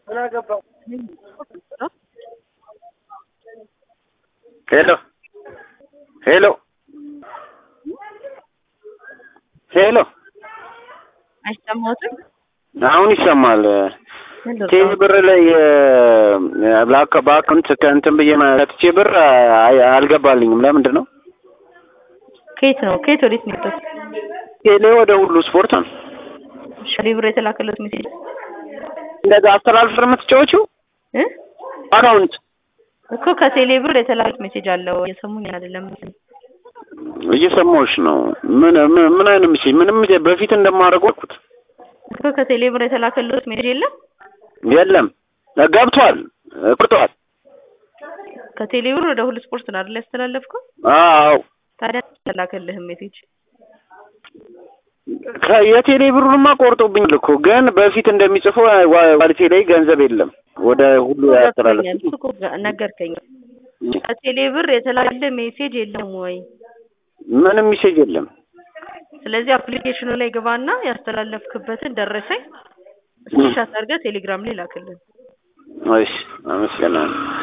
ሄሎ ሄሎ ሄሎ አይሰማዎትም? አሁን ይሰማል። ቴሌ ብር ላይ በአካ- በአካውንት ከእንትን ብዬ መጥቼ ብር አይ- አልገባልኝም። ለምንድን ነው? ከየት ነው ከየት ወዴት ነው የወጣው? ቴሌ ወደ ሁሉ ስፖርት ነው። ቴሌ ብር የተላከለት ሜሴጅ እንደዛ አስተላልፍ የምትጫወችው እ አካውንት እኮ ከቴሌ ብር የተላከለት ሜሴጅ አለው። እየሰሙኝ አይደለም እየሰማሁሽ ነው። ምን ምን ምን አይነት ምስል ምንም በፊት እንደማደርገው አልኩት። እኮ ከቴሌ ብር የተላከለት ሜሴጅ የለም። የለም ገብቷል፣ ቁርጧል። ከቴሌ ብር ወደ ሁሉ ስፖርት ነው አይደል ያስተላለፍከው? አዎ ታዲያ የተላከልህም ሜሴጅ ከ- የቴሌ ብሩንማ ቆርጦብኛል እኮ ግን በፊት እንደሚጽፈው ዋ- ዋሌቴ ላይ ገንዘብ የለም። ወደ ሁሉ ያስተላለፍ ገብቶኛል። እሱ እኮ ገ- ነገርከኝ። ከቴሌ ብር የተላከልህ ሜሴጅ የለም ወይ? ምንም ሚሴጅ የለም። ስለዚህ አፕሊኬሽኑ ላይ ግባና ያስተላለፍክበትን ደረሰኝ ስክሪንሻት አድርገህ ቴሌግራም ላይ ላክልን። እሺ አመሰግናለሁ።